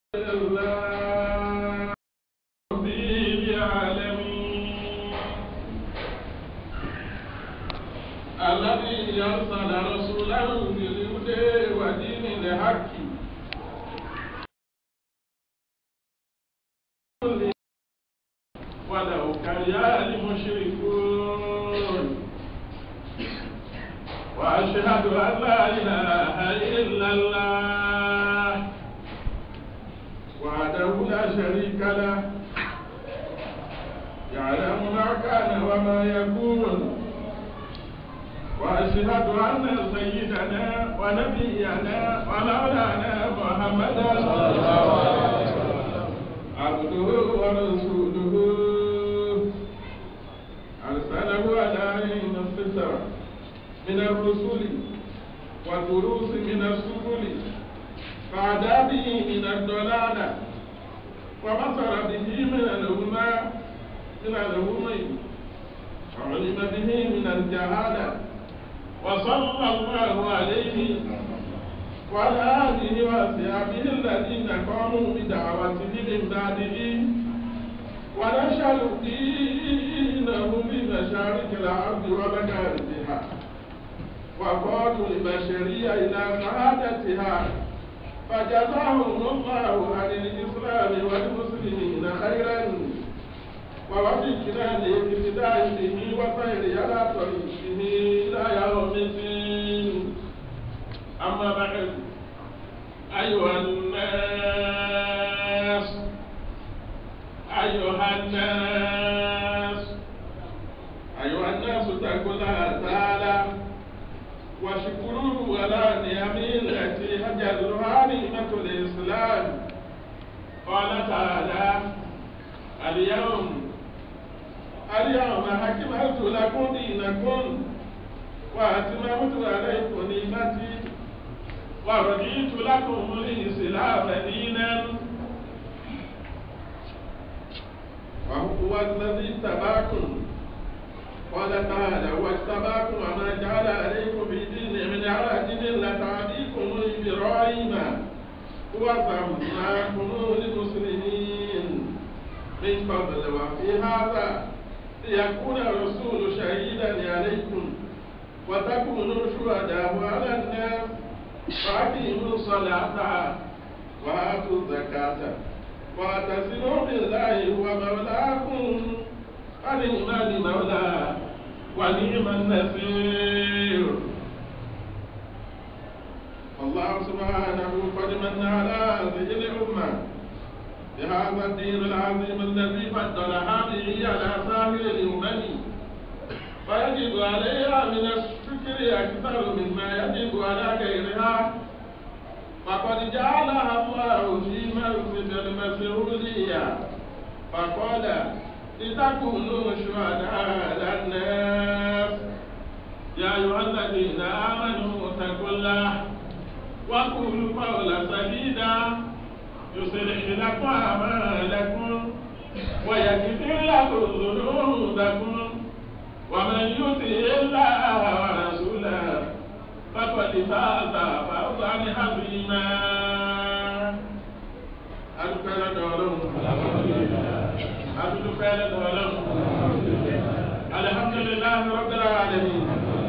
الله رب العالمين الذي أرسل رسوله بالهدى ودين الحق ولو كره المشركون وأشهد أن لا إله إلا الله وحده لا شريك له يعلم ما كان وما يكون وأشهد أن سيدنا ونبينا ومولانا محمدا صلى الله عليه وسلم عبده ورسوله أرسله على عين الستر من الرسل والدروس من السبل فعدا به من الضلالة وبصر به من الأمة من الأمم وعلم به من الجهالة وصلى الله عليه وعلى آله وأصحابه الذين قاموا بدعوته من بعده ونشروا دينه بمشارق الأرض ومغاربها وقادوا البشرية إلى سعادتها فجزاهم الله عن الإسلام والمسلمين خيرا ووفقنا لاقتداء به وخير على طريقه إلى يوم الدين أما بعد أيها الناس أيها الناس أيها الناس اتقوا الله تعالى واشكروه على نعمه التي هجرها نعمة الإسلام قال تعالى اليوم اليوم أكملت لكم دينكم وأتممت عليكم نعمتي ورضيت لكم الإسلام دينا وهو الذي اتبعكم قال تعالى واجتباكم وما جعل عليكم في دين من حرج ملة أبيكم إبراهيم وسماكم المسلمين من قبل وفي هذا ليكون الرسول شهيدا عليكم وتكونوا شهداء على الناس فأقيموا الصلاة وآتوا الزكاة واعتصموا بالله هو مولاكم ونعم المولى ونعم النصير الله سبحانه قد من على هذه الأمة بهذا الدين العظيم الذي فضلها به على سائر الأمم فيجب عليها من الشكر أكثر مما يجب على غيرها فقد جعلها الله في منصب المسؤولية فقال لتكونوا شهداء على الناس يا أيها الذين آمنوا اتقوا الله وقولوا قولا سديدا يصلح لكم أعمالكم ويغفر لكم ذنوبكم ومن يطع الله ورسوله فقد فاز فوزا عظيما أذكر دورهم عبد فعل دورهم الحمد لله رب العالمين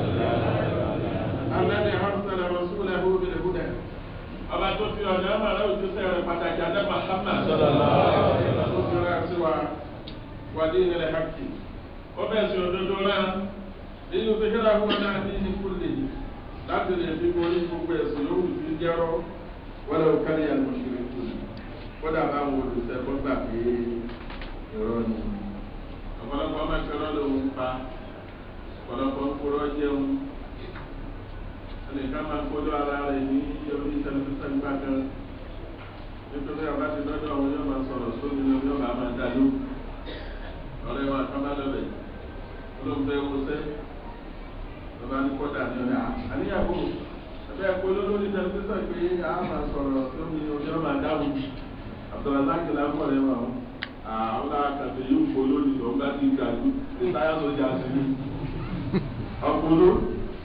الذي أرسل رسوله بالهدى ọba tó fi ọ̀dọ́ ọmọ rẹ̀ òjúṣe rẹ̀ pàtàkì adé mahama tó fi rẹ̀ sí wa wàdí ìnìlẹ̀ hàkì ó bẹ̀ sí òdodo rẹ̀ nínú tó kíra fún ọ̀nà àti ìkúlè láti lè fi borí gbogbo ẹ̀sìn yòówù sí jẹ́rọ́ wọ́n lọ kárí àlùmọ̀ṣẹ̀rẹ̀ kù kódà bá wọn olùsẹ́ kó gbà pé ìrọ́ ni ọ̀pọ̀lọpọ̀ ọmọ ìṣòro lòun pa ọ̀pọ̀lọpọ̀ ń kúrọ́ jẹun ẹnìkan máa kódó ara rẹ̀ ní orí tẹlifíṣàn gbà kan nítorí ọba ti dọ́dọ̀ àwọn yóò máa sọ̀rọ̀ sómi ní ọjọ́ bàá máa dálú ọ̀rẹ́ wa kan bá lọ́bẹ̀ olóńgbé wọṣẹ́ ọba ní kọ́dà ní ọ̀rẹ́ àníyàwó ẹgbẹ́ ẹ̀kọ́ lórí tẹlifíṣàn pé a máa sọ̀rọ̀ sómi ní ọjọ́ máa dáwù àbdùràsáàkì lápọ̀ rẹ̀ wà wọ́n àwọn akàtẹ̀ yóò kó lónìí tó ń bá ti gbàdú ní táyà sójà sí ní ọkùnrin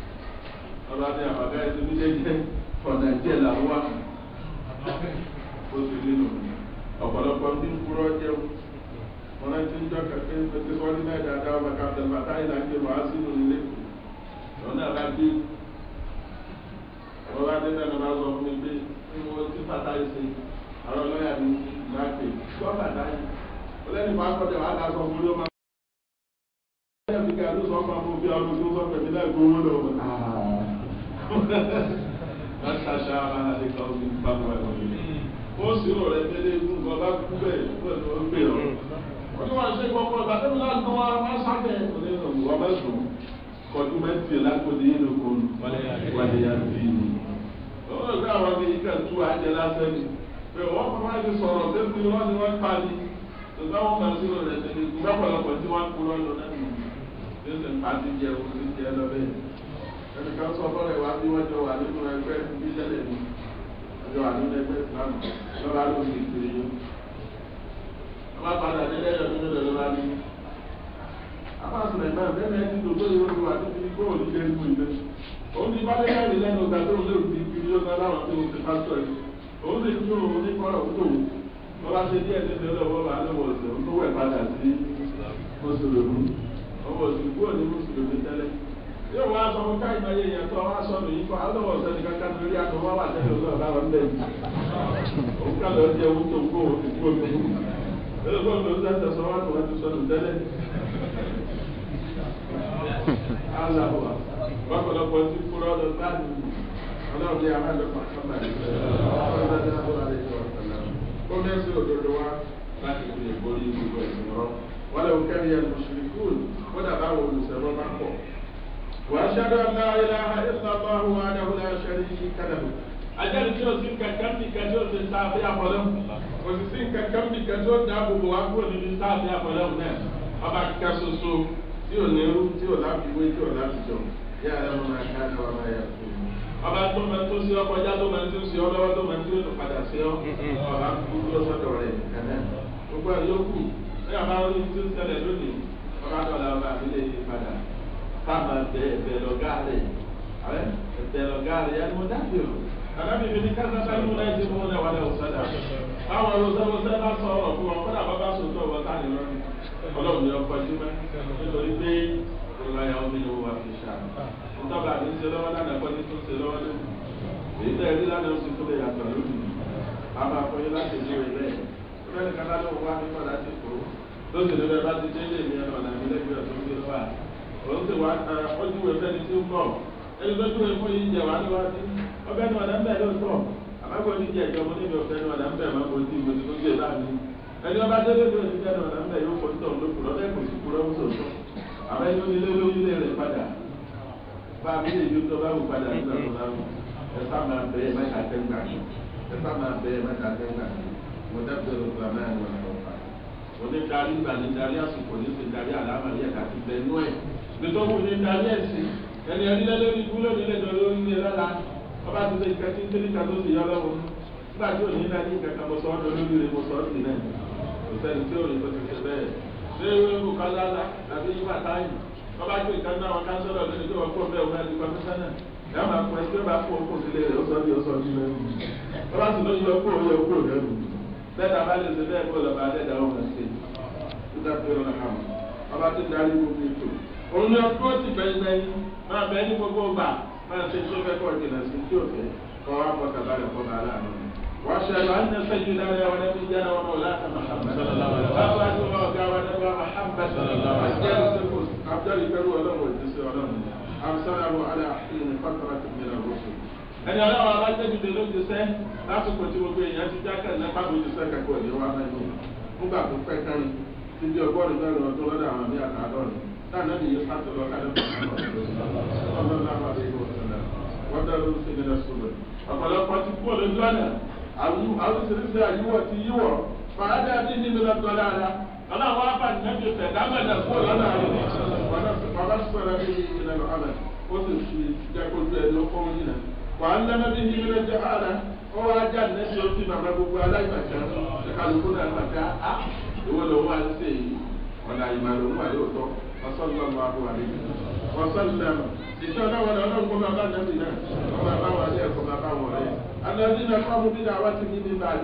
ọba ní àbàbẹ́ ẹni ní jẹ́jẹ́ fọ̀nà ìjẹ́ làwọn wá ó ti rí nù ọ̀pọ̀lọpọ̀ tí ń kúrọ́ jẹun wọn náà ti ń jọ kẹ̀kẹ́ pẹ̀lú sọ́ọ́lì náà dáadáa ọmọ káfíńtà bàtà ìlà ń jẹ wàá sínú nílé lọ́nà bá dé wọ́n bá dé náà lọ́nà sọ fún mi pé ní wọ́n ti bàtà yìí ṣe àwọn ọlọ́yà mi ti máa pè gbọ́ bàtà yìí ó lẹ́nu bá kọ́jà wàá dá sọ fún mi ó máa. ẹ̀yà fi ká ló sọ fún mi bí ọdún tó sọ pẹ̀lú náà gbowó lọ́wọ́. wọ́n ṣàṣà ara rẹ̀ kọ́ ọ́ ní bàbá ẹ̀ wọ̀nyí. ó sì rò rẹ̀ tẹ́lẹ̀ fún nǹkan bá kú bẹ́ẹ̀ pẹ̀lú ó gbé ọ. wọ́n ní wọ́n ṣe gbọ́kọ́ ìgbàdébí náà tó wá máa sábẹ̀ wọ́n bá sùn kọjú mẹ́tì lákòdì yìí lóko wàlẹ̀ yà bí i. ó lè gbé àwọn ọmọ yìí kàn tú àjẹ lásán ni. pé wọ́n fọwọ́ àti sọ̀rọ̀ tẹ́sí wọn ni wọ́n pa ni. tòbá wọn kàn sí rẹ̀ tẹ́lẹ̀ ìgbà pọ̀lọpọ̀ tí wọ́n kú lọ́nà náà nù. tẹ́sí ń pàtí jẹ òun ti jẹ lọ bẹ́ẹ̀. ẹnìkan sọ fọ́lẹ̀ wá bí wọ́n jọ wà nínú ẹgbẹ́ bíṣẹ́lẹ̀ ni. ọjọ́ wà nínú ẹgbẹ́ ìsìlámù lọ́ba ló ń kiri yó. wọ́n padà nílẹ̀ ẹ̀yọ́ nínú ẹ̀rọ bá ní. apáṣẹ náà bẹ́ẹ̀ ni ẹni tó tó yẹ wọ́n wà níbi góòlù ilé ìlú ilé. òun ti bá lé káàdì lẹ́nu ọ̀gá tó ń lé òbí kiri yó náà láwọn tó ń ti pásítọ̀ yìí. òun sì tún òun ní kọ́rọ̀ tó wù. wọ́n bá ṣe díẹ̀ níbi ọlọ́wọ́ bá lọ́wọ́ ọ̀sẹ̀ òun tó wẹ̀ padà sí mùsùlùmí. ọmọ òsì kúrò ní mùsùlùmí tẹ́lẹ̀ yóò wá sọ fún káyìí máa yé yẹn tó wá sọ nìyí kọ́ alọ́wọ́ ọ̀sẹ̀ ní kankan lórí àtọ̀ wá wà tẹ́lẹ̀ ọ̀sẹ̀ ọ̀gá wọn bẹ́ẹ̀ òun kà lọ́ọ́ jẹ́ òun tó kó òun ti kú omi ẹ̀rọ bọ́ọ̀ ló ń sẹ́sẹ̀ sọ wá tó wá ti sọnù tẹ́lẹ̀ aláwọ̀ ọ̀pọ̀lọpọ̀ ti kúrọ́ lọ láti ọlọ́run ní amájọpọ̀ àkọ́bàdì ó mẹ́sì òdodo wá láti fi ìborí gbogbo ẹ̀sìn rọ wọ́n lè kẹ́rì ẹ̀ mùsùlùmí kódà báwo olùsẹ̀rọ̀ bá pọ̀ واشهد ان لا اله الا الله وحده لا شريك له ajali tí o sì ń kankan bí kan tí o sì ń sáfẹ́ àpọ̀lọ́ o sì sí ń kankan bí kan tí o dá gbogbo wa kúrò níbi sáfẹ́ àpọ̀lọ́ náà ọba kíkà soso tí o nírú tí o láfiwé tí o láfijọ́ yá ẹ lọ́wọ́ máa ká ní wàá yà fún mi. ọba tó máa tó sí ọkọ já tó máa tó sí ọ lọ́wọ́ tó máa tó tó padà sí ọ ọba kúkú lọ sọ́dọ̀ rẹ̀ kànáà gbogbo àyókù ẹ̀ àbá orí tí ó ń ṣẹlẹ̀ lónìí ọba dọ̀là ọba àbílẹ̀ yìí padà kama bẹ bẹ lọgaare awẹ bẹ lọgaare yanni mo dábì o anabi bi ni kasa bá yín múná ẹsẹ múná wàlẹ ọsàdà àwọn ọlọsẹwọsẹ bá sọ ọrọ fún wọn kódà bàbá sọtọ ọwọ tá ni lọrùn ọlọrun ni ọkọ jí mẹ nítorí pé olùwàyà omi ni wọn wà fi ṣá ntọ́ba àti ṣe lọ́wọ́ lánàá kọ́ ní tó ṣe lọ́wọ́ lónìí èyí tẹ̀ ẹ̀rí lánàá oṣù tó lè yàtọ̀ lónìí àbá fọyín láti ní ìwé bẹ́ẹ̀ bẹ́ẹ̀ ni kátà ló wà nípa láti kó lóṣèlú bẹ́ẹ̀ bá ti dé ilé mi ẹ̀ ọ̀nà ìlẹ́gbẹ̀ẹ́ tó ń gbé lọ́wọ́ òun ti wá ọdún ìwé fẹ́ni tí ó ń bọ̀ ẹni tó dúró fún yìí jẹ wá níwájú ọbẹ̀ ní ọ̀dà ń bẹ̀ lóòótọ́ àmọ́gbọ́ ní jẹ ìjọba níbi ọ̀fẹ́ ní ọ̀dà ń bẹ̀ máa ń bójú ìwé tó gbé bá mi ẹni ọba délé lórí ìjẹ́ ní ọ̀dà ń bẹ̀ yóò fọ́n tó ń lókùrọ̀ lẹ́kùn sí kúrọ́ ń sòtọ́ àbẹ́ yóò nílé lórí ilé rẹ̀ padà bá a bí lè yóò tó bá wù padà nígbà tó bá wù ẹ sá máa bẹ ẹ mẹ́ta tẹ́ gbà mí ẹ sá máa bẹ ẹ mẹ́ta tẹ́ gbà mí mo dẹ́gbẹ́ ló gba mẹ́rin wọn lọ́wọ́ òní darí ìgbà ní darí àsìkò ní ti darí àlámàlí ẹ̀ka ti bẹ nú ẹ̀ nítorí ní darí ẹ̀sìn ẹni ẹni lẹ́lẹ́rí ikú lónìí lẹ́jọ́ lórí ilé lọ́la ọba ti ṣe ìkẹ́tí nítorí kan tó sì yọ lọ́wọ́ nígbà tí òní náà ní ìkẹ́kẹ́ mo sọ ọ́ lórí rẹ̀ mo sọ ọ́ sí náà kò sẹ́ni tí òní tó ti ṣe bẹ́ẹ̀ ṣé ewu kọ́lá àbí yíwá táyì ọba tó ìkan náà wọn kánsọ́lọ̀ lónìí tó wọ́n kó bẹ́ẹ̀ wọn ti kọ́mísánná ẹ̀ máa pọ̀ ẹ́ tí ó bá kó okó sílé rẹ̀ ó sọ bí ó sọ bí lẹ́nu ọba sì ló yọ kó yọ kó lẹ́nu bẹ́ẹ̀ tá a bá lè ṣe bẹ́ẹ̀ kó lọ́ba adẹ́dá wọn máa ṣe nígbà tó yọ lọ́ha ọba tó darí gbogbo ètò òun ni ọkọ ti bẹ́ẹ̀ bẹ́ẹ̀ máa bẹ́ẹ̀ ní gbogbo ọgbà máa ṣe tó fẹ́ kọ́ ìdènà sí tí ò fẹ́ kọ́ wá pọ̀ tàbá rẹ̀ kọ́ bá aláàánú. wọ́n ṣe àlọ́ àti ẹsẹ̀ yìí dára wọn ẹbí jára wọn náà láti mahamad. báwo wá ní wọn ọ̀gá wa nípa mahamad. àjẹrù sẹ́kù àbújá ìfẹ́rù ọlọ́run ìdísẹ́ ọlọ́run. àmsára alẹ́ àfihàn fàtàrà tó mìíràn rọ́ṣù. ẹni ọlọ́run abájẹ́bìdè ló ti sẹ́ lásìkò tí gbogbo èèyàn ti jákè nípa bójú sẹ́ kẹ́kọ̀ọ́ ìdí wa náà yìí. nígbà tó pẹ́ kẹ́rin ti di ọgọ́rin mẹ́rin ọdún lọ́dọ̀ àwọn ní àtàdọ́rin táà náà nìyí pàtó lọ kálẹ̀ ọ̀pọ̀lọpọ̀ ti kú olójú ọ̀nà àwọn oríṣiríṣi àyíwọ̀ ti yíwọ̀ fàádà bí nínú lọ́tọ̀ dáadáa ọ̀nà àwọn abàní náà ti fẹ̀ dámẹ́dà kú lọ́nà àrùn bàbá sọ̀rọ̀ bí ìlànà ọ̀nà ó sì fi jẹ́kọ̀ọ́jú ẹni ó fọ́n yìí náà wà á lẹ́nu bí nínú lọ́jọ́ ààrẹ ó wá já nẹ́sí ó fi màmá gbogbo aláìmọ̀ká kálukú náà màkà á ìwọ lòun wà ń sè yìí ọ̀nà ìmọ̀ lòun wà lóòótọ́ ọ̀sọ́nà wà fún wa nínú ọ̀sọ́nà ìṣe ọlọ́wọ́ ọlọ́run kó máa bá nàbì náà kó máa bá wọn lé ẹ̀kọ́ máa bá wọn rẹ̀. Alẹ́bí náà kọ́ mú bídà wá sí níbi báyìí.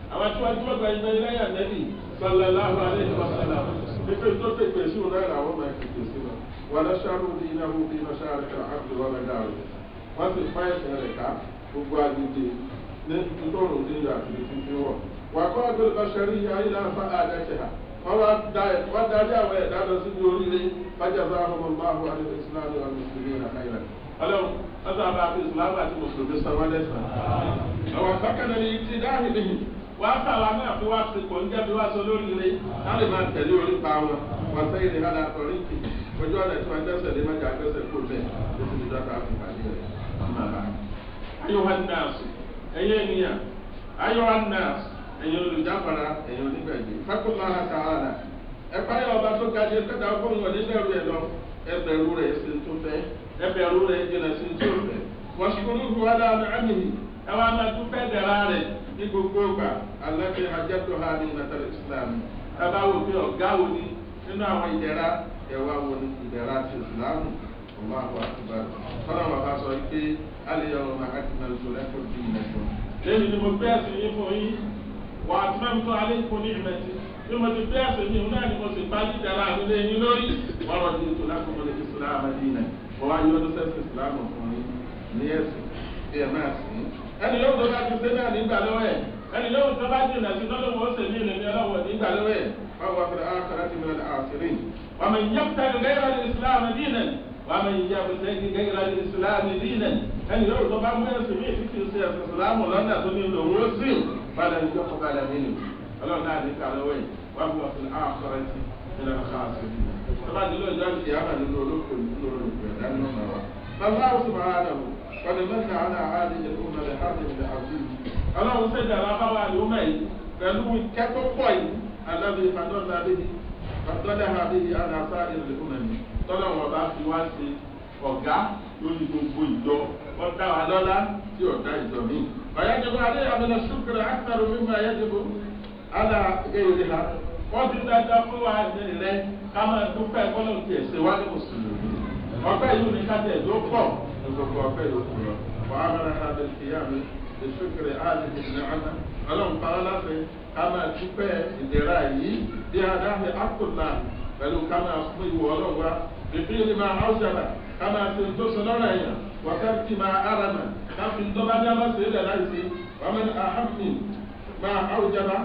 àwọn tí wọ́n tí wọ́n gba ẹgbẹ́ lẹ́yìn ànẹ́bì sallallahu alaihi wasallam pípé tó pèpè sí òun náà làwọn máa pèpè sí wọn wọn lọ ṣáàrù bí iná mú bí iná ṣáàrù kan ábùdó wọn bẹ dáa rẹ wọn sì fá ẹsẹ rẹ ká gbogbo agbègbè ní ntòrùn ní ìlú àti títí wọ wà kọ́ àgbẹ̀rẹ̀ bá ṣẹlẹ̀ yìí ayé náà fa àdáṣe ha wọn wá darí àwọn ẹ̀dá lọ sí oríire fájàzá ọmọ máàbù àti ìsìlámù àti mùsùlùmí àkàyèrè ọlọ́run ọ̀sán àbá àti ìsìlámù àti mùsùlùmí sanwó lẹ́sàn. àwọn àfákànnà ni ti dáhìn nìyí wàá sàwọn náà fi wá sí kò ń jẹ́ bí wá sọ lóríire láti máa tẹ̀lé orí pa wọn wọn sẹ́yìn ní hádà àtọ̀rí kì ojú ọ̀nà tí wọ́n dẹ́sẹ̀ lé májà gbẹ́sẹ̀ kó lẹ̀ lóṣù tí dọ́ta àfìkà ní rẹ̀ ọmọ àbá. ayọ̀wá nọ́ọ̀sì ẹ̀yẹ ènìyàn ayọ̀wá nọ́ọ̀sì ẹ̀yẹ olùjáfara ẹ̀yẹ onígbàgbé fákúnlá àtàwàdà ẹ̀pá yọ ọba tó ga jẹ kẹta fún wọn nígbẹ̀rú ẹ̀ lọ ẹbẹ̀rú rẹ̀ sí tó fẹ́ ẹbẹ̀rú rẹ̀ jìnà sí tó fẹ́ wọ́n sì kúrú hu wàdà àmì ẹ wá máa tún fẹ́ dẹ̀ra rẹ̀ ní gbogbo ọgbà alábẹ́ hajjatu ha ní nàtàlẹ́ islam ẹ bá wò pé ọ̀gá wo ni nínú àwọn ìdẹ̀ra ẹ̀wà wo ni ìdẹ̀ra ti islam ọmọ àwọn àtúbà tọ́lá wọn bá sọ pé alẹ́ yọ ọmọ akíkanlẹ̀ tó lẹ́kọ̀ọ́ bí ìnẹ̀kọ́. lẹ́yìn ni mo gbé ẹ̀sìn yín fún yín wà á tún mẹ́mú tó alẹ́ ìkún ní ìmẹ̀tì bí mo ti gbé ẹ̀sìn yín náà ni mo sì bá dídára mi lé yín lórí wọ́n rọ̀ ní ètò lákòókò lè islam adínà wọ́n wá yọ ọdún sẹ́sìn islam fún yín ní ẹ̀sìn bí ẹ máa sìn ẹni yóò tó bá ti sé náà nígbà lọ́wọ́ ẹ̀ ẹni yóò tó bá jìnà sí lọ́lọ́wọ́ ó sì ní ìlẹ̀mí ọlọ́wọ́ nígbà lọ́wọ́ ẹ̀ wọ́n wá fẹ́ àkàrà ti mìíràn àṣírí wọ́n mọ̀ yẹ́ pẹ̀lú gẹ́gẹ́ ní islam dínà wọ́n mọ̀ yẹ́ pẹ̀lú gẹ́gẹ́ ní islam dínà ẹni yóò tó bá mú ẹ̀sìn mí títí sí ẹ̀sìn islam lọ́nà tó ní ìlú òun ó sì padà ní yọkọ̀ padà nínú ọlọ́run náà ní kàlọ́wọ́ ẹ̀ wọ́n wá fẹ́ àkàrà ti mìíràn àṣírí tọ́ba dìlọ ìjọ ìyá àmà nínú olóko nínú olóko ẹ̀dá nínú ọ̀nà wa. bàbá àwọn sọ̀rọ̀ àdàbò قد من على هذه الأمة بحرب عظيم ọlọ́run ṣe dára báwa àlùmọ̀ yìí pẹ̀lú kẹ́tọ́ pọ̀ yìí alábi fàdọ́lá bíi fàdọ́lá bíi aláṣà ìrìlẹ̀kùnrin mi tọ́lá wọn bá fi wá sí ọ̀gá lórí gbogbo ìjọ wọ́n dá wa lọ́lá tí ọ̀gá ìjọ mi. ọ̀yájẹ́bọ̀ adé àmìnà ṣúkúrẹ́ àkàrò mímú ayájẹ́bọ̀ alá gẹ̀yẹ̀rẹ̀ ha wọ́n ti dáadáa fún wa rẹ̀ ká máa dúpẹ́ kọ́lọ́ ti ẹ̀sẹ̀ wá ní mùsùlùmí. ọ̀pẹ́ yìí ní ká tẹ̀ tó pọ̀ gbogbo ọpẹ yòókù lọ wà á mẹ́rin ha bẹ̀rẹ̀ kìí àmì ìṣúkiri ààrẹ ìdílé àná ọlọ́run para láti ká máa dúpẹ́ ìdẹ̀ra yìí bí adáhùn akùnà pẹ̀lú ká máa fún ìwọ ọlọ́run wa bìbí ni máa áwùjára ká máa fi tó sọ lọ́rọ̀ ẹ̀yàn wákàtí máa arama ká fi ń dọ́bá dá máa sèé lẹ́la ìsí wọ́n mi àhàmì máa áwùjára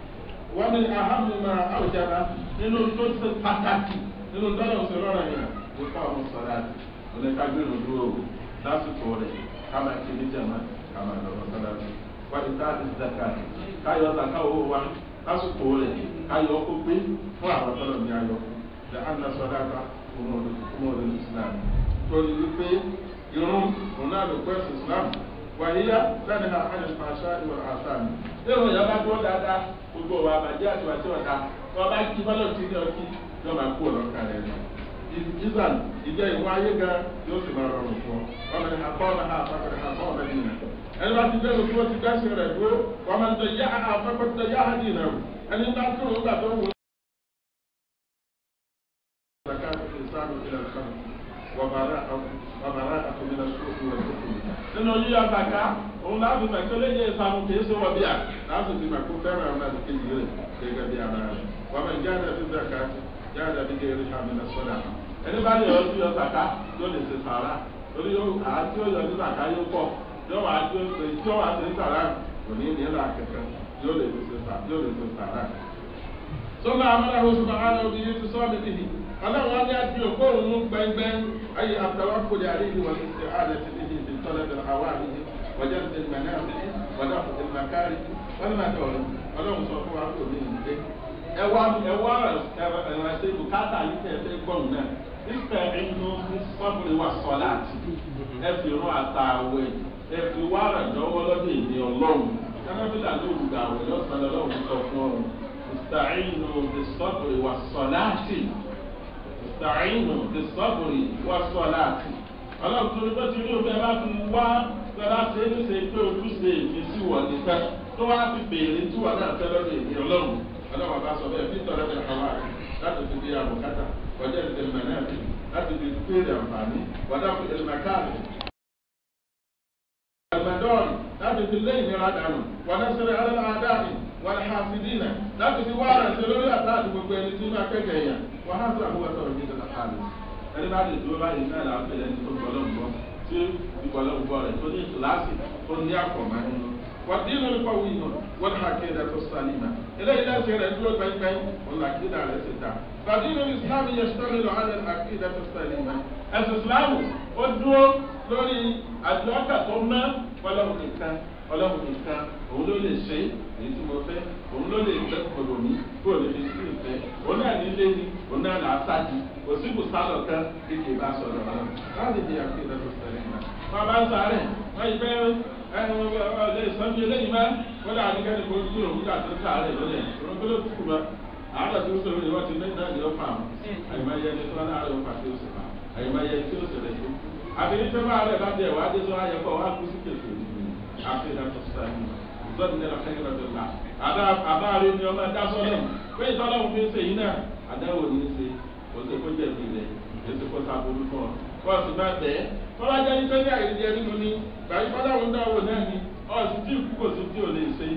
wọ́n mi àhàmì máa áwùjára nínú tó ṣe pàtàkì nínú tọ́lọ̀ sọ lọ́rọ̀ ẹ̀yàn wípé àwọn sọ̀rọ̀ àti oníkágbéru dúró lásìkò rẹ̀ kama kiri jama kama lọ́wọ́ sálárì wàlí táàdì zaka káyọ̀ zaka owó wa lásìkò rẹ̀ káyọ̀ kó pé fún àwọn tọ́lọ̀ ní ayọ̀ lẹ́ àná sọ́dá ká ọmọdé islam torí wípé irun òun náà ló pẹ́sì islam wàyíyá lẹ́nu ha hàn ìfàṣà ìwà àṣàmì lẹ́nu ìyá bá dúró dáadáa gbogbo wa bàjẹ́ àti wàtí ọ̀dà wọn bá kí fọlọ́ tí ní ọtí yóò máa kú ọ̀lọ́kà rẹ̀ lọ ìzàn ìjẹ́ ìwọ ayé gan yóò sì máa rọrùn fún ọ wọn bẹ ní àbọ̀ ọ̀nà ha àpapọ̀ àbọ̀ ọ̀nà yìí nà ẹni bá ti bẹ́ẹ̀ lóko ti gbẹ́sìn rẹ̀ dúró wọn máa ń tẹ yá àpapọ̀ tẹ yá àdì nà o ẹni bá tó o gbà tó wò. nínú yíyá bàkà òun láti mọ̀ kí lè yẹ ìsàmù kì í ṣe wọ̀ bíà láti fi mọ̀ kó fẹ́ràn ọ̀nà àti kéjì rẹ̀ gẹ́gẹ́ bí ara rẹ̀ wọ́n máa ń jáde fi bàkà jáde bí gẹ́gẹ́ rí hàmì náà sọ́dà ẹni bá lè yọ sí yọ sàká yóò lè ṣe sàrà torí àti yóò yọ sí sàká yóò pọ̀ yóò wá tó ṣe tí wọ́n wá sí sàrà kò ní ní ìlà kẹ̀kẹ́ yóò lè ṣe sàrà. sọ́nà àmàlà oṣù bàbá òbí yìí ti sọ́ mi bìbí ọlọ́run wọn ní àti òkú òun mú gbẹ́ngbẹ́ ayé àtàwọn kò lè àríyìn wọn ti àlẹ́ ti níbi ìdí tọ́lẹ̀ bẹ̀rẹ̀ àwa àríyìn wọ́jà ti tẹ̀lé mẹ́rin àti wọ́jà ti tẹ̀lé mẹ́kárì wọ́n ní màtí ọ̀rọ̀ ọlọ́run sọ fún wa kò ní ìdílé ẹwà ẹwà ẹwàṣẹ bùkátà yìí tẹ̀ ẹ́ gbọ́n náà ìfẹ́ inú sọ́bùrì wa sọ láti ẹ fi rún àtàwẹ̀ ẹ fi wá àràjọwọ́ lọ́dọ̀ èdè ọlọ́run kánáfíà ló wù àwẹ̀ lọ́sàn-án lọ́wọ́ sọ fún ọ ìsàìnù ti sọ́bùrì wa sọ láti ìsàìnù ti sọ́bùrì wa sọ láti ọlọ́run tó ní bó ti rí òfin ẹ bá fi wá lọ́dọ̀ ṣe é ní ṣe pé ojúṣe ìfisí wọ̀ nìkan tó wá fi béèrè tí wọ́n náà fẹ́ lọ́dọ̀ èdè ọlọ́run ọlọ́wọ́ bá sọ bẹ́ẹ̀ fi tọrọ bẹ́ẹ̀ kọ́wá láti fi di àbùkátà wọ́jà ti tẹ̀lé mẹ́rin àti láti fi péré àǹfààní wọ́dà fi tẹ̀lé mẹ́káàlì. àgbàdọ́ọ̀nì láti fi lé ìnira dànù wọ́dà sọ̀rọ̀ alẹ́ àdáàmì wọn ha fi dínà láti fi wá àrẹ̀sẹ̀ lórí àtàdé gbogbo ẹni tí máa kẹ́kẹ́ yẹn wọn á sọ àbúrò sọ̀rọ̀ ní ìdọ̀tà kálí ẹni bá lè dúró báyìí náà là ń pè lẹ́ni tó gbọ́dọ̀ gbọ́ tí ìgbọ́dọ̀ gbọ́ rẹ̀ tó ní ìtìláàsì tó ní àkọ̀mọ́ nínú wọ́n dín lórí pọ̀ wí nù wọ́n ha kéde tó sálímà eléyìí lẹ́sẹ̀ rẹ̀ dúró gbẹ́ngbẹ́ng wọn là kéde rẹ̀ ti ta fàdí lórí islámù yẹn sọ́mi lọ alẹ́ àkéde tó sálímà ẹ̀sìn islámù ó dúró lórí àdúrà tó ná ọlọ́run nìkan ọlọ́run nìkan òun ló lè ṣe èyí tí mo fẹ́ òun ló lè gbẹ́ kòlò mi kó o lè fi sí ìfẹ́ òun náà ní lé ní òun náà là á sáàdì kò sí bùsálọ̀ kan kéèké bá sọ̀rọ̀ ọ̀rọ̀ láti di àkéde tó sálímà. wọn bá ń sáré wọn yìí fẹ́ ọlẹ́ ìsọ́njú eléyìí máa wọ́n dà ní kẹ́ni kó dúró nígbà tó sáré lọ́lẹ̀ òun tó ló kúkú ma àádọ́ tó ń sọ̀rọ̀ ni wọ́n ti ní náà ní ọ̀fà àyèmáyé ẹni tó wá láàárọ̀ ọ̀fà tí ó sì fà àyèmáyé tí ó sì rẹ̀ tó kú. àbí ní tó máa rẹ̀ bá tẹ̀ wá dé tó wá yẹ kó wá kú sí kèké àti ìdàtọ̀ sáré zọ́ọ̀dì ní ẹ̀rọ kẹ́kẹ́ lọ́dọ̀ la àbáàrí ni ọmọ ẹ̀dá sọ́lọ̀ pé ìtọ́lọ́hún fi ń ṣe yìí náà àdáwò ní í ṣe kò sí kó jẹ̀bi rẹ̀ èsì kó ta burú fún ọ bọ́ọ̀sì bá bẹ́ẹ̀ tọ́lá jẹ́ nípa ní àìrí ẹni nínú ni gbàgbé fọláwọn dáwọ náà ni ọ̀sì tí ìkú kò sí tí ò lè ṣe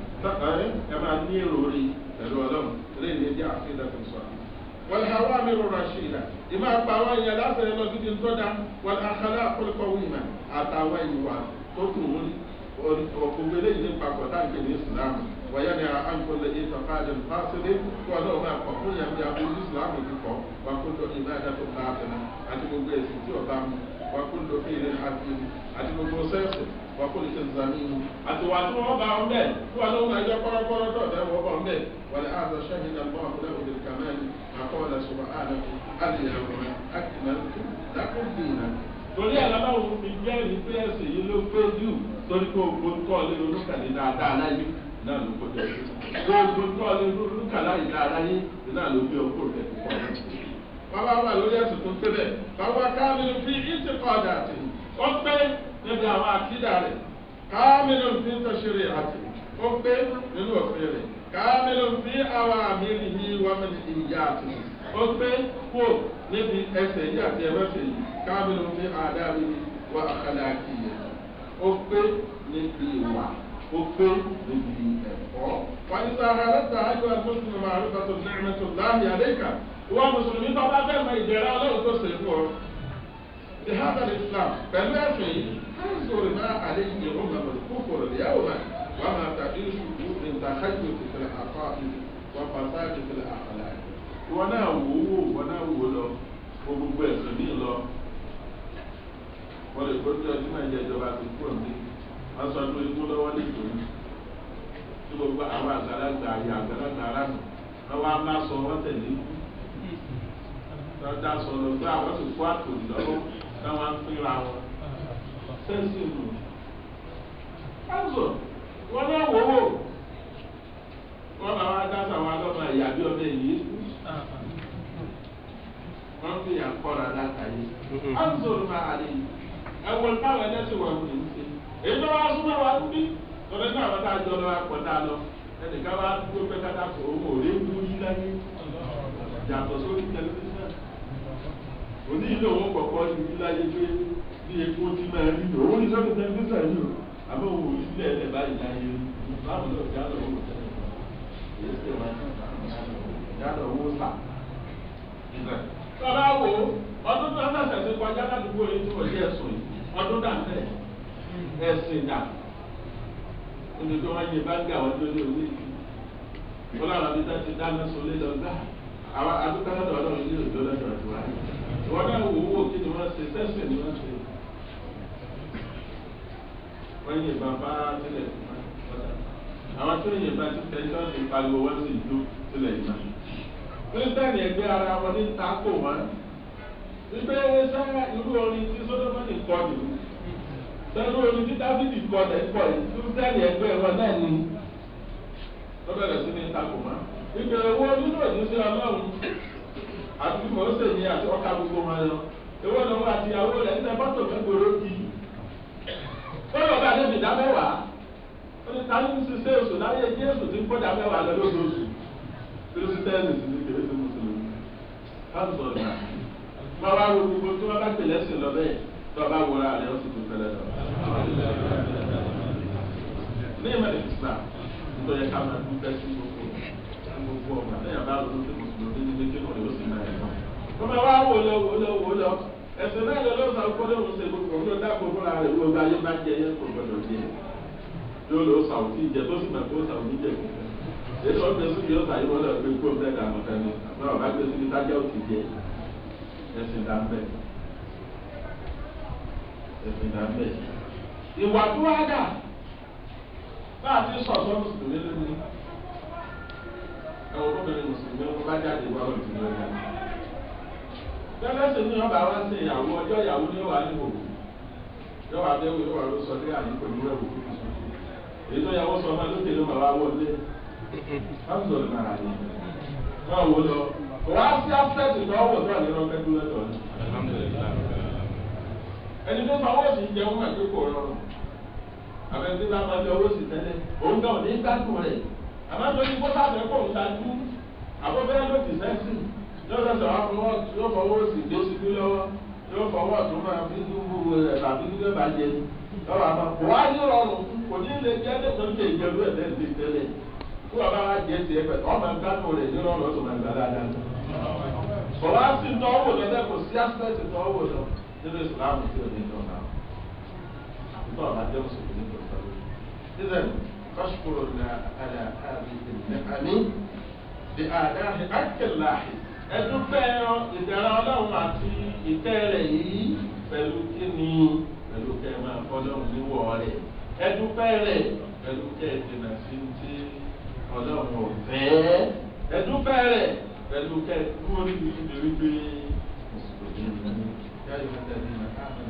ẹ máa ní èrò rí pẹ̀lú ọlọ́run eléyìí ní ẹjẹ́ àfihàn tó sọ. wọ́n ha wá mi rọra ṣe ìlà ìmọ̀ àpá àwọn èèyàn láti lọ sí ti ń tọ́da wọ́n àkàlà àkọlùkọ wíìmà àtàwọn ìwà tó kù wọ́n ọ̀gbọ̀gbọ̀ eléyìí ní papọ̀ táǹkì ní ìsìlámù wọ́yá ni àǹkọ̀lẹ̀ ìtọ́kájọ fásilẹ̀ kó ọlọ́run máa kọ̀ fún yàrá àbúrò ìsìlámù kíkọ́ wà kó lọ ìbáradà tó bá àtẹnà àti gbogbo ẹ̀sìn tí ọba mu wà kó lọ ilé àti àti gbogbo sẹ́ẹ̀sì wà kó lè ṣe zàmì mu àti wà tí wọ́n bá wọn bẹ́ẹ̀ tí wọ́n lọ́wọ́ àjọ kọ́rọ́kọ́rọ́ tó ọ̀dẹ́ wọ́n bá wọn bẹ́ẹ̀ wà lẹ́ àzọ sẹ́yìn àlọ́ àbúrò òde kàmáàlì àkọọ́lẹ̀ sọ̀rọ̀ àlẹ́ àlẹ́yàwó akínàlùkù dákúndínà. torí ẹ̀ lọ́wọ́ fi jẹ́rìí pé ẹ̀sìn yìí ló pé jù torí pé ogun kọ́ lé olúkàlẹ̀ dáadáa láyé náà ló kó jẹ́ ogun kọ́ lé olúkàlẹ̀ dáadáa láyé náà ló gbé ọkọ̀ rẹ̀ púpọ̀ bàbá wà lórí ẹ̀sùn tó tẹ́lẹ̀ bàbá káàmìlì fi ìtì kọ́ọ̀dà àti ó pé níbi àwọn àkídà rẹ̀ káàmìlì fi ń tọ́ṣeré àti ó pé nínú òfin rẹ̀ káàmìlì fi àwọn àmì ìhì wàmìlì ìyá àti ó pé kó níbi ẹsẹ̀ yìí àti ẹ̀rọ̀sẹ̀ yìí káàmìlì fi àdáwì wà àkàlà àkìyẹ ó pé níbi ìwà ó pé níbi ẹ̀kọ́. wọ́n ti sọ ara rẹ̀ sọ àjọ àgbọ̀nsìn màálù tó ní ẹ̀mẹ́tò láàyè àlékà ìwọ mùsùlùmí tó bá fẹ́ mọ ìjẹ́rẹ́ ọlọ́run tó ṣe fún ọ. the heart of islam pẹ̀lú ẹ̀sìn yìí káńsòrò náà àlẹ́ yìí ó máa bọ̀ kó fòrò lè yàwó máa wọ́n máa tàbí ṣùkú ìtàkájò ìfìlẹ̀ àkọ́ wọ́n pàṣẹ ìfìlẹ̀ àkàlà. ìwọ náà wò ó wò ìwọ náà wò lọ kó gbogbo ẹ̀sìn mi lọ. wọ́n lè gbọ́dọ̀ ọdún náà jẹ́ ìjọba ti kúrò ní wọ́n sọ pé ikú lọ́wọ́ nítorí tí gbogbo àwọn àgbàlagbà ayé àgbàlagbà aráàlú wọ́n wá má sọ wọ́n tẹ̀lé ikú lọ́dà sọ̀rọ̀ pé àwọn sì kó àtòlì lọ́wọ́ táwọn ń pínra wọn. sẹ́ńsì nù. káńsọ̀ wọ́n náà wò wò. wọ́n bá wá dá sàwọn alọ́mọ ìyá bí ọdẹ yìí. wọ́n fi yàn kọ́ra látàyè. káńsọ̀ máa lè ẹ̀wọ̀n táwọn ẹlẹ́sìn wọ̀ wù ní. èyí tó wá súnmọ́ wa bí tọ́lẹ́ náà wọ́n tá a jọ lọ́wọ́ àpọ̀tá lọ. ẹnìkan wá tó pẹ́ kátà kó owó òré ń wú yí láyé. yàtọ̀ sórí tẹlifíṣàn òní ilé òun kọ̀kọ́ ní iláyé pé bí epo ti máa rí lò ó ní sọ́dọ̀ tẹ́lifíṣà yìí o àbẹ́ òun ò sílẹ̀ ẹ̀ báyìí láyé báwo lọ sí àlọ́ òun tẹ́lẹ̀ èyí sì wá yálọ̀ owó sà. Tọ́lá wo ọdún tó ń sàṣẹ̀ sí kọjá ládùúgbò yìí tí wọ́n jẹ́ ẹ̀sùn yìí ọdún dà bẹ́ẹ̀ ẹ̀sìn dà níbi tí wọ́n yẹ báńkì àwọn tó lé orí yìí wọ́n láwọn abidá ti dáná sólé lọ gbá àwọn adúgbò lọ́dọ̀ ọlọ́run ilé òjò lọ́dọ̀ ọ̀dọ̀ wáyé wọn náà wò wò kí ni wọ́n ṣe sẹ́sìn ni wọ́n ṣe wọ́n yìí bàbá tilẹ̀ àwọn tó yìí bá ti tẹ̀sán ti pariwo wọ́n sì dó tilẹ̀ yìí náà kírísítẹ́nì ẹgbẹ́ ara wọn ní tako wọn wípé sáyà irú orin tí sódómọ́nì kọ nìyí sẹ́rú orin tí dáfídì kọ tẹ̀ kọ yìí kírísítẹ́nì ẹgbẹ́ wọn náà ní wọ́n bẹ̀rẹ̀ sí ní tako wọn wípé owó nínú òjíṣẹ́ ọlọ́run àti mọ̀ọ́sẹ̀ yìí àti ọkà gbogbo wọn lọ ewé lọ́wọ́ àti ìyàwó rẹ̀ ń tẹ fọ́tò mẹ́gbòrò kì í tọ́lọ̀ bá débi dá mẹ́wàá ó ní ta ní ṣiṣẹ́ oṣù láyé jésù tí ń kó dá mẹ́wàá lọ lóṣooṣù kírísítẹ́nì sì ní kérésì mùsùlùmí káàsọ̀ ọ̀nà máa wá wo gbogbo tí wọ́n bá tẹ̀lé sí lọ bẹ́ẹ̀ tí wọ́n bá wọra rẹ̀ ó sì tún fẹ́lẹ́ lọ. ní ìmọ̀ ìsìlá nítorí ká máa dúpẹ́ sí gbogbo gbogbo ọgbà lẹ́yìn bá lọ sí mùsùlùmí ní méjì náà yóò sì máa ẹ̀ lọ. wọ́n máa wá wò lọ wò lọ wò lọ ẹ̀sìn náà lọ lọ́sàn án kó lóun ṣe gbogbo òun ló dáàbò fúnra rẹ̀ gbogbo ayé bá jẹ yẹn kò gbọdọ̀ jẹ yóò lọ sàwùtì jẹ tó sì máa kó sàwùtì jẹ èyí tó ń gbé síbi ọ̀sà yìí wọ́n lọ gbé kó bẹ́ẹ̀ dànù tẹ́ni àbúrò ọ̀bá gbé síbi tájà òtì jẹ ẹ̀sìn dà ń bẹ̀ ẹ̀sìn dà ń bẹ̀. ìwà tó wá dà bá a ti sọ̀tọ́ mùsùlùmí lónìí ẹ̀wọ̀n gómìnà mùsùlùmí wọn bá jáde wá lọ́dún lónìí. tẹ́lẹ̀sì ní ọba wá sí ìyàwó ọjọ́ ìyàwó ní wàá níwò yóò wá dé wíwá ló sọ dé àyè pẹ̀lú ẹ̀wò èyí tó yàwó sọ ọmọ lókè ló máa wá wọlé káàtó lè máa yẹ máa wò lọ wá sí afẹ́tì tó wọ̀ tó àlẹ́ lọ́kẹ́ tó lẹ́tọ̀ ní. ẹni tó fa owó sì ń jẹun máa kéko rọrùn àbẹ̀tí bá máa jẹ owó sì tẹ́lẹ̀ òun náà ní gbádùn rẹ̀ àmọ́ tó ní kó sábẹ́ kó ń tajú àbọ̀bẹ́ ló ti sẹ́sì yóò lọ́sọ̀ wá fọwọ́ yóò fọwọ́ sì gbé síbí lọ́wọ́ yóò fọwọ́ tó máa fi dúró rẹ̀ tàbí dúró bá jẹ lọ́wọ́ àmọ́ kò wá ní rọrùn kò ní lè jẹ́ lẹ́tọ̀ọ́ ní ìjẹ́rú ẹ̀ lẹ́ẹ̀dẹ́ tẹ́lẹ̀ kó bàbá wa jẹ tiẹ̀ pẹ̀ ọmọ gbádùn rẹ̀ ní rọrùn ọ̀tún máa gbà dáadáa. Sọ̀rọ̀ á sì tọ́wọ́ lọ bẹ́ẹ̀ kò sí aspect tọ́wọ́ lọ nínú ìsìlámù tí ò ní tọ́ náà. Àbúrò ọ̀la jẹ́ mùsùlùmí tó tọ́wọ́. Ìzẹ̀n kọ́ṣukúrò ní àlà àbí ìnìkàní di àdáhì ákìláhì. Ẹdúpẹ́ ìdára ọlọ́run àti ìtẹ́ rẹ̀ yìí pẹ̀lú kíni pẹ̀lú kẹ́ máa fọ́lọ́run níwọ̀ rẹ̀. Ẹdúpẹ́ rẹ̀ pẹ̀lú kẹ́ ìdènà sí ti ọlọ́run ọ̀fẹ́ ẹdúpẹ́ rẹ̀ pẹ̀lú kẹ́ẹ̀kú orí ìdílé gbé mùsùlùmí ní yáyọ mẹ́tẹ́lẹ́ ní àmì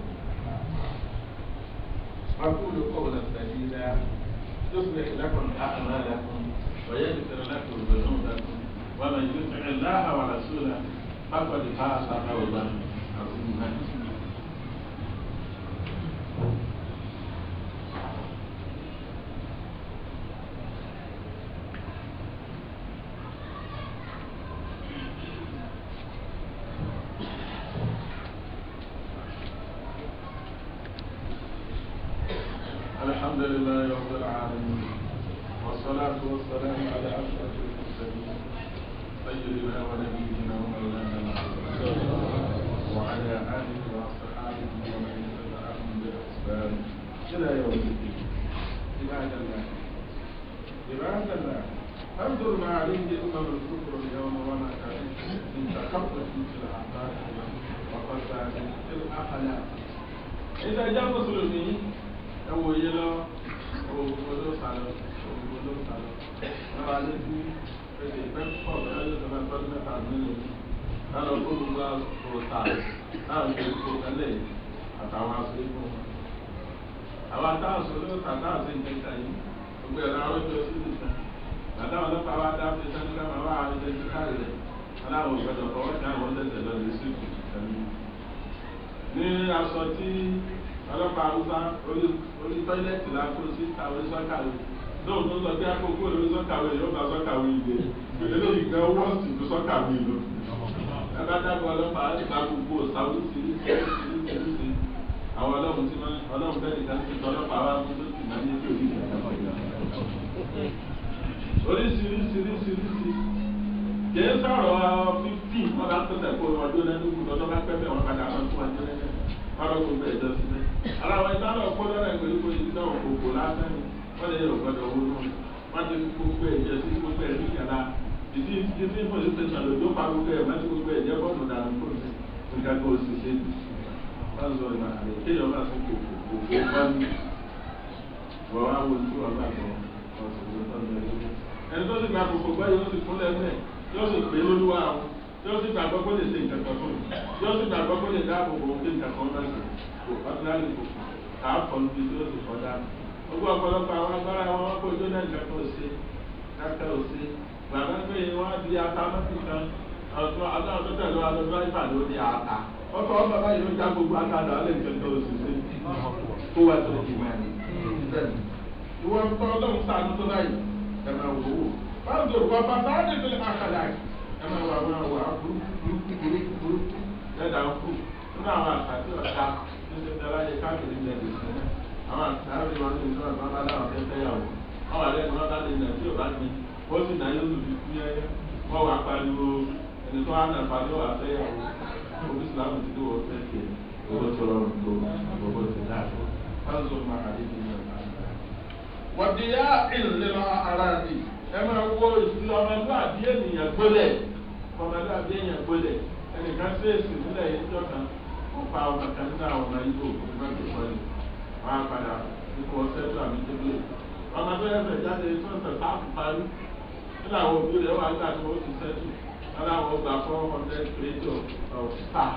أقول قولا سديدا يصلح لكم أعمالكم ويغفر لكم ذنوبكم ومن يطع الله ورسوله فقد فاز فوزا عظيما الحمد لله رب العالمين والصلاة والسلام على أشرف المرسلين سيدنا ونبينا ومولانا محمد وعلى آله وأصحابه ومن تبعهم بإحسان إلى يوم الدين عباد الله عباد الله انظر ما عليه أمم الكفر اليوم وما كانت من تخبط في الأعمال وفساد في الأخلاق إذا جاء مسلمين ẹwọ yé lọ òwò ló sàlọ òwò ló sàlọ lọ́wọ́ alẹ́ bí ẹsẹ̀ ìfẹ́ pọ̀ bẹ́ẹ̀ ló sọ̀rọ̀ ẹ̀fọ́ mẹ́ta nílò lọ́nà olùgbà òòtà náà ń gbé kó tẹ́lẹ̀ àtàwọn aṣọ ikú wọn. àwọn atáwọn sọ ló tà náà sí ìjẹta yìí gbogbo ẹ̀rọ arójọ sí ìdìkan bàtà ọlọ́pàá wa dá fi sẹ́ni ká máa wá àwọn ìjẹta káàrí rẹ̀ aláwọ̀ gbọdọ̀ fọwọ́ kí àwọn tẹ̀sẹ̀ lọ lè sí ìkùn ní aṣọ tí ọlọ́pàá haúsá orí tọ́ílẹ̀tì la kó sí àwọn sọ́kàwé lóun tó sọ pé àkókò lórí sọ́kàwé yóò bá sọ́kàwé ilé eléyìí gan wọ́ọ̀sì tó sọ́kàwé lọ. ẹ bá dábọ̀ ọlọ́pàá á gba gbogbo sáwọ́ síríṣi síríṣi àwọn ọlọ́run tí wọ́n ọlọ́run bẹ́ẹ̀ nìkan ti tọ́ ọlọ́pàá wa mú lóṣù náà ní ètò ìgbà oríṣiríṣiríṣiríṣi kìí sọ̀rọ̀ fífì wọn bá pẹ̀sẹ̀ kó ọdún lẹ́nu lọ́dọ́ bá pẹ́ bẹ́ẹ̀ wọn padà wọn tún ọdún lẹ́nu ọ̀rọ̀ gbogbo ẹ̀jọ́ sílẹ̀. aláwọ̀ ìgbà náà kó lọ́rọ̀ ìgbèlú kó yìí náà kòkò lásán ni wọ́n lè yọ gbọ́dọ̀ owó náà wọ́n ti fi gbogbo ẹ̀jẹ̀ sí gbogbo ẹ̀ nígbàlá ìdí ìdí police station lòdó pa gbogbo ẹ̀ mọ́tí gbogbo ẹ̀jẹ̀ bọ́ọ̀nù dànù kó sí nǹkan kó sì ṣe wọ́n sọ ìmọ̀ àlẹ́ kéèyàn máa tún kòkò kòkò pọ́nmi wọ́n wá wo ojú ọgbà kan ẹni tó sì gba kòkò gbọ́ yóò sì kúnlẹ̀ mẹ́ yóò sì pé lóluwà àwọn yóò sì gbàgbọ́ kó lè ṣe nǹkan kan fún un yóò sì gbàgbọ́ kó lè dáàbò bò ó pé nǹkan kan náà ṣe kò ordinary kò kà á kọ́ níbi tí ó sì kọ́ dáa. gbogbo ọ̀pọ̀lọpọ̀ àwọn agbára wọn wọ́n kó jóná nǹkan kan ṣe káká ò ṣe gbàgbọ́ pé wọ́n di ata mọ́tì kan ọ̀tún adáwọ̀ tó tẹ̀lé wa lọ́dún àìfà ló di ata ọkọ̀ ọ̀bà báyìí ló já gbogbo ata lọ alẹ́ nǹkan kan ṣe ṣe kó wá tó di máa ní. ìwọ ń tọ́ ọlọ́run sáà tó báyìí ẹ̀ máa wò ó. báwo ló wọ bàbá á dé ẹ máa wà wọn wà burúkú burúkú burúkú lẹ́dà ń kú nínú àwọn àkàtì ọ̀tá níbi tí aláyẹ káàkiri ilẹ̀ lè sìn náà àwọn àkàtì wọn ní ìṣúná tó bá láwọn fẹ́ fẹ́yàwó wọ́n wà lẹ́nu wọn bá lè nà tí ò bá ní wọ́n sì náà yóò lù fi kú yẹ́yẹ́ wọ́n wà pariwo ẹni tó wà nà pariwo wà fẹ́yàwó orí islam ti dé wọ́n fẹ́ tiẹ̀ owó tó rọrùn tó gbogbo ti dáa tó fáńsọ máa àdé ní ọ̀la. wọ́n ti yá ìlera ara mi ẹ máa wo ìṣúná ọmọlúwàbí ènìyàn gbólẹ̀ ọmọlúwàbí ènìyàn gbólẹ̀ ẹnìkan fèsì nílẹ̀ yìí jọ kan ó pa ọmọ kan nínú àwọn ọmọ ibo ìgbàgbé pọ́lì wọ́n á padà ikú ọ̀sẹ̀ tó àmì débìlì ọmọ tó yẹ fẹ́ jáde tó ń tẹ̀ sáàpù parí nínú àwọn òbí rẹ̀ wà nígbà tí wọ́n ti sẹ́tù wọn làwọn gbà four hundred creator of star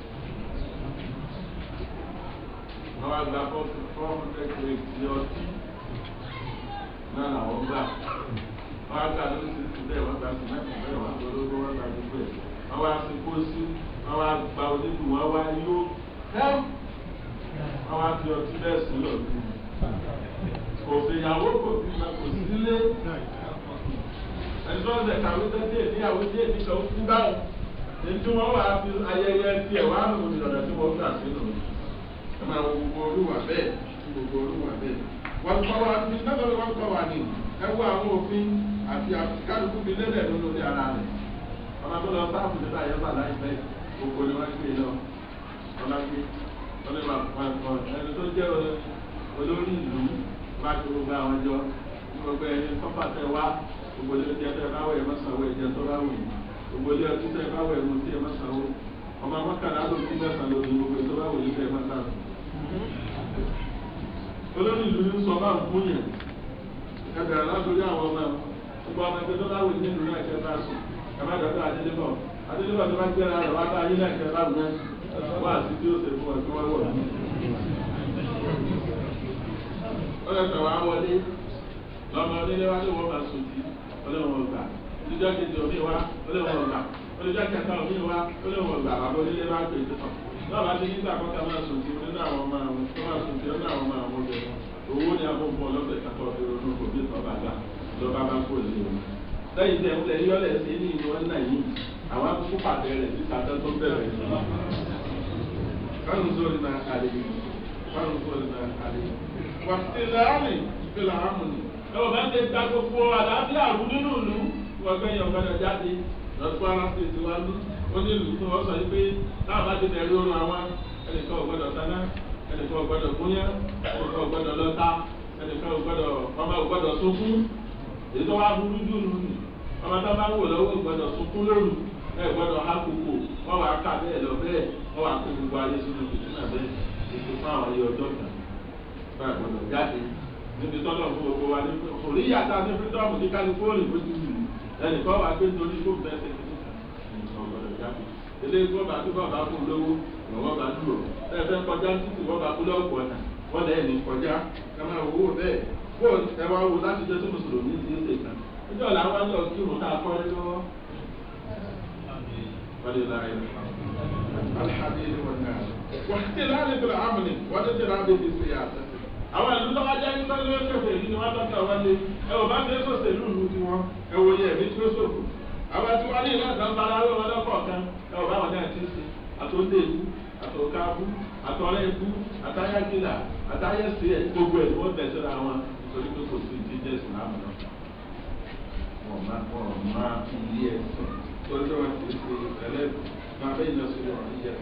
wọ́n wá gba four hundred creator ní ọtí náà làwọn gbà wọ́n wá gba lórí sísè bẹ́ẹ̀ wọ́n gba sìmẹ́ntì bẹ́ẹ̀ wọ́n gba ológun wọ́n gba gbogbo ẹ̀ wọ́n wá sí pósí wọ́n wá gba onídùú wọ́n wá yó kẹ́m wọ́n wá fi ọtí bẹ́ẹ̀ sí lọ kò fìyàwó kò fi ma kò sílé ẹni tó ń tẹ̀ kàwé tẹ́ díẹ̀ níyàwó díẹ̀ nígbà ó kú báwọn ní tí wọ́n wà fi ayẹyẹ tiẹ̀ wá lò ní ọ̀nà tí wọ́n gbà sí lò ẹ máa wo gbogbo olúwa bẹ́ẹ̀ gbogbo olúwa bẹ́ẹ̀ wọ́n kọ́ wa ní sábà wọ́n kọ́ wa ní ẹ wo àwọn òfin àti kálukú fi lélẹ̀ nínú ní ara rẹ̀ ọmọ tó lọ sáàpù nígbà yẹn bà láìpẹ́ gbogbo ni wọ́n gbé lọ ọlá gbé ọlẹ́ máa fọ ẹ̀kọ́ ẹni tó jẹ́ olórí ìlú bá tó gbogbo àwọn jọ gbogbo ẹni sọ́fà tẹ wá gbogbo ilé tí ẹ fẹ́ bá wẹ̀ ẹ mọ́sàwó ẹ̀jẹ̀ tó bá wù yìí gbogbo ilé ọtí tẹ bá wẹ̀ ẹ̀mú tí ẹ mọ́sàwó ọmọ mọ́kànlá ló ti mẹ́sàn lórí gbogbo tó bá wù yìí tẹ mọ́sàwó. olórí ìlú ń sọ máa ń fún yẹn ẹ bẹ̀rẹ̀ látòrí àwọn ọmọ gbogbo ọmọ ẹgbẹ́ tó bá wù nínú náà kẹ bá sùn ẹ má dọ̀dọ̀ adélébọ̀ adélébọ̀ tó bá gbéra rẹ̀ wá bá ayé náà kẹ bá wù náà wá àti tí ó ṣe fún ọ tí wọ́n wọ̀ ó lọ sọ̀rọ̀ àwọlé lọ́mọ onílé wa ló wọ́n máa sùn sí ọlọ́wọ́n ọgbà olùjọ́ kejì omi wa ọlọ́wọ́n ọgbà olùjọ́ kẹta omi wa ọlọ́wọ́n ọgbà bàbá onílé wa pè é tán náà bá ti nígbà kọ́ta máa sùn sí nínú àwọn ọmọ àwọn tó máa sùn sí nínú àwọn ọmọ àwọn ọbẹ̀ owó ni àwọn ọmọ ọlọ́pẹ̀ kakọ́ fi ronú kò bí ìtọ́ba gbà lọ́ba bá kó lè wọn. lẹ́yìn tẹ̀ ń lẹ̀ yọ́lẹ̀ sí ní ìlú wọn náà yìí àwọn akókó pàtẹ rẹ̀ títa tó tó bẹ̀rẹ̀ sí. kánú sórí náà kálí kánú sórí náà kálí. wàtíláàmì fìlà ámùnì ẹwọ bá ń ṣe gba gbogbo àlàáfíà rú nínú ìlú wọn gbẹ yàn gbọdọ jáde lọsùn ara ṣe ti wá lú ó ní ìlú tí wọn sọ yìí pé táwọn bá ti bẹ̀rẹ̀ oorun àwọn ẹnìkan ò gbọdọ sáná ẹnìkan ò gbọdọ gúnyán ẹnìkan ò gbọdọ lọta ẹnìkan ò gbọdọ ọmọ ò gbọdọ sunkún èyí tó wá burú jù nù ní ọmọ tó bá ń wò lọ́wọ́ ò gbọdọ sunkún lóru ẹ gbọdọ ha koko wọn wà ká bẹ́ẹ̀ lọ bẹ́ẹ̀ wọn wà kó gbogbo ayé sínú ìdílé bẹ́ẹ̀ ètò fún àwọn ayé ọjọ́ kan bá gbọdọ jáde níbi tọ́lọ̀ fún gbogbo wa ní orí yàtọ̀ ní fírídọ́ọ̀mù ní kálífóònù lójú ìlú ẹnìkan wà pé nítorí kó bẹ́ẹ̀ ṣe ní ọ̀gbọ̀dọ̀ jáde eléyìí kó bá tó bàbá kú lówó lọ́wọ́ bá dúró bẹ́ẹ̀ fẹ́ kọjá títí wọ́n bá kú lọ́pọ̀ ọ̀nà wọ́n lẹ́yìn ní kọjá ẹ máa wò ó bẹ́ẹ̀ kó ẹ wá wo láti jẹ́ tó mùsùlùmí ti ń ṣèkà níjọ́ làwọn lọ kí òun náà kọ́ lọ́wọ́. àwọn ìlú tó bá jẹ́ ní sọ́dún ó ṣòfò èyí ni wọ́n tọ́ka wọlé ẹ ò bá ṣe é sòṣè lùlù tí wọ́n ẹ wò yẹ ẹ̀mí tí ó ṣòfò àwọn tí wọ́n ní ìlú àtàn bá aráwọ̀ wọn lọ́kọ̀ọ̀kan ẹ ò bá wọn náà ti ṣe àtòdé ìlú àtòkábú àtọ̀rẹ́ ìlú àtayágílà àtayẹ́sì ẹ̀ gbogbo ẹ̀ wọ́n bẹ̀ síra wọn nítorí pé kò sí ti jẹ́ ìsìlámù náà wọ́n máa wọ́n máa ilé ẹ̀sìn torí pé wọ́n ti ṣe ẹlẹ́bù máa bẹ́ẹ̀ lọ sí ọ̀rọ̀ ìyẹn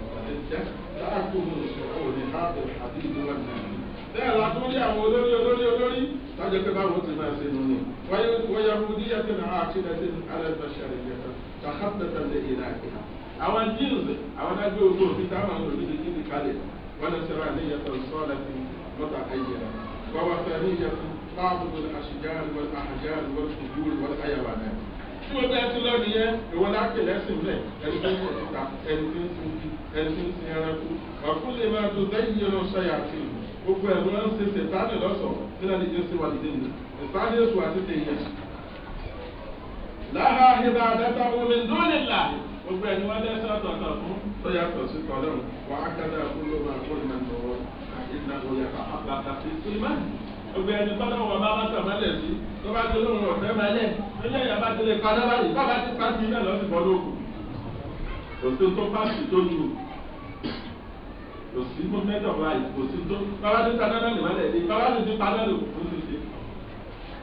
bẹ́ẹ̀ la tún rí àwọn olórí olórí olórí lọ́jọ́ pé báwo ti máa ṣe nínú wọ́yà mú díẹ̀ tí náà àkílẹ̀ tí alẹ́bàṣẹ́rẹ̀ yẹn ká hábẹ́tà lè yẹ náà kí. àwọn jíǹsì àwọn adágbé ogun òfin táwọn olórí ti kí ni kalẹ̀ wọ́n lè sẹ́ra ní yẹtọ̀ sọ́ọ̀lá ti mọ́ta ayé rẹ̀ wọ́n wá fẹ́ ní yẹtọ̀ báàbù àṣìjáàlì wọ́n àhàjáàlì wọ́n kùdúrì wọ́n ayàwà náà. tí wọ́n bẹ́ẹ̀ tún lọ́ọ̀nì yẹn ìwọ́n láti lẹ́sìn lẹ̀ ẹni tó ń sọ síta ẹni tó ń sin ẹni tó ń sin ẹranko ọ̀kúnlẹ̀ máa tó dẹ́yìn yẹn lọ sọ́yà sí i gbogbo ẹ̀rọ ń ṣe ṣètánì lọ́sọ̀ nínú ẹni tí ó ṣe wà nídìí ni ìsáni èso àti tèèyàn. lára ìbá àdáta omi dúnìlà gbogbo ẹni wọn lẹ́sẹ̀ ọ̀tọ̀ọ̀tọ̀ fún tó yàtọ̀ sí tọ́lọ́run wà á kádà fún ló máa kó ìmọ̀ ìmọ̀wọ́ ìdá òyà àbàtà sí sílímánì. gbogbo ẹni tọ́lọ́run wọn bá bá tọ̀ mọ́lẹ̀ sí tó bá tó lóhun ọ̀fẹ́ mọ́lẹ̀ nílẹ̀ yẹn bá ti lè padà báyìí bá bá ti pàṣẹ náà lọ́sìn bọ́ lóko. òtún tó pàṣẹ tó ju kò sí movement of life kò sí tó bàbá tó ta dáná nìmọ́lẹ̀ ní bàbá tó ti pa náà lò ó ti ṣe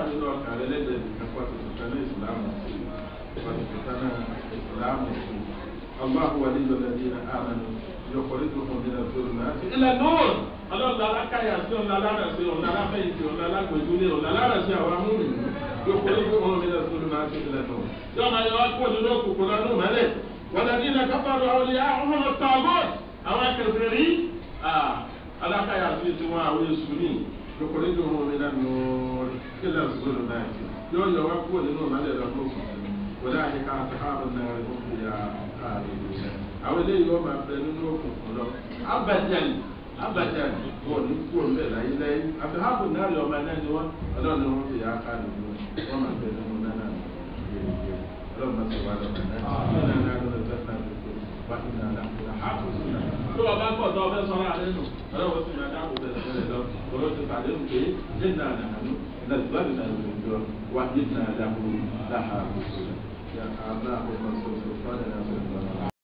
nínú ọkàn rẹ lẹ́gbẹ̀ẹ́ nìkan pọ̀ tuntun kan ní ìsìlámù sí pọ̀ tuntun kan ní ìsìlámù sí الله ولي الذين آمنوا يخرجهم من الظلمات إلى النور ọlọ́run alákàyà sí ọ̀nà alárẹ̀sí ọ̀nà aláfẹ̀yìntì ọ̀nà alágbèjúlé ọ̀nà alárẹ̀sí àwọn amúnì yóò kó lóko wọn mi lọ sórí máa ṣe ilẹ̀ náà. tí ọmọ yẹn wá kó nínú òkùnkùn lọ́dún mẹ́lẹ̀ wọn lè dín náà kápá lọ àwọn ilé àwọn ọmọ tààbọ̀ àwọn akẹ́kẹ́ rí alákàyà sí ti wọn àwọn èṣù ní yóò kó lóko wọn mi lọ ilẹ̀ sórí máa ṣe yóò yọ wá kó nínú mẹ́lẹ̀ lọ́dún òkùnkùn wọlé àyíká àtàkàbọ̀ náà rẹ̀ fún ìyá àwọn eléyìí wọn máa bẹ nínú òkùnkùn lọ abadan abadan wọn ní kú ọmọ ẹ láyé láyé àtàkàbọ̀ náà rẹ̀ ọmọ náà ni wọn ọlọ́run ni wọn fi yà á ká nínú wọn máa bẹ nínú náà náà ọlọ́run máa sọ wà lọ́wọ́ náà náà náà lọ́wọ́ tó náà tó tó wà nínú àlà tó o bá gbọ́ tó o fẹ́ sọ́ra rẹ nù ọlọ́run sì máa dáàbò bẹ̀rẹ̀ bẹ̀rẹ̀ lọ ọlọ́run ti pàdé nù pé nínú àlà àánú nàìjíríà nàìjíríà wà nínú àlà àbúrò láhàá àbúrò يا الله اللهم صل وسلم على